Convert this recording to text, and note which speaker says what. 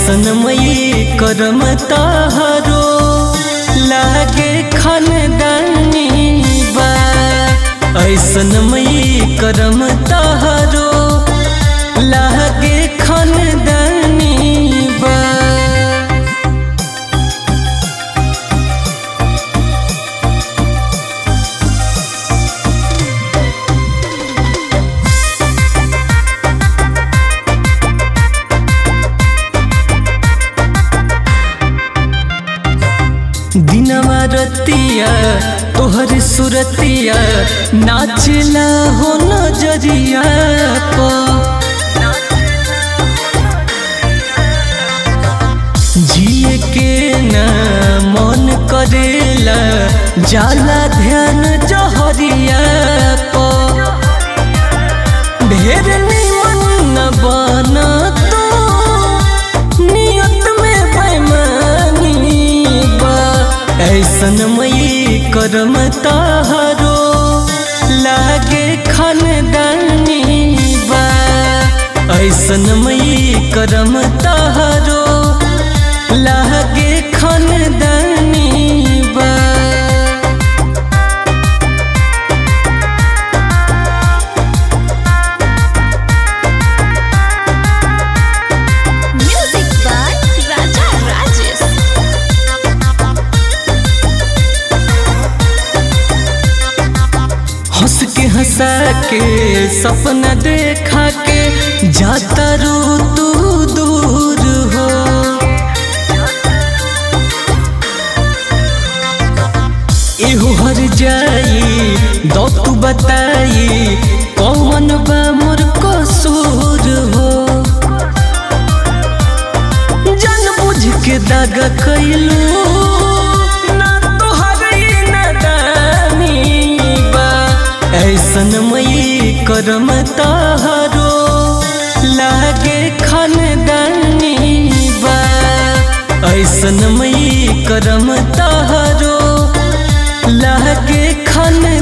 Speaker 1: ऐसन मई करम ताहरो लागे खानदानी बा ऐसन मई करम ताहरो लागे खानदानी बा दिनवा रतिया तोहर सुरतिया नाचला हो नजरिया प जिए के न मन करेला जाला ध्यान जहरिया प ढेर निमन न बना तो नियत में बेमानी बा ऐसन मई करम ताहरो लागे खानदानी बा ऐसन मई करम ताहरो लागे खानदानी बा
Speaker 2: Music by Raja Rajesh.
Speaker 1: हंस के हंसा के सपना देखा के जाता रू तू दूर हो एहो हर जाई दो तू बताई कौन बा मोर कसूर हो जान बुझ के दागा कैलू ना तोहर नादानी बा ऐसन मई करम ताहरो लागे खानदानी बा ऐसन मई करम ताहरो लागे खान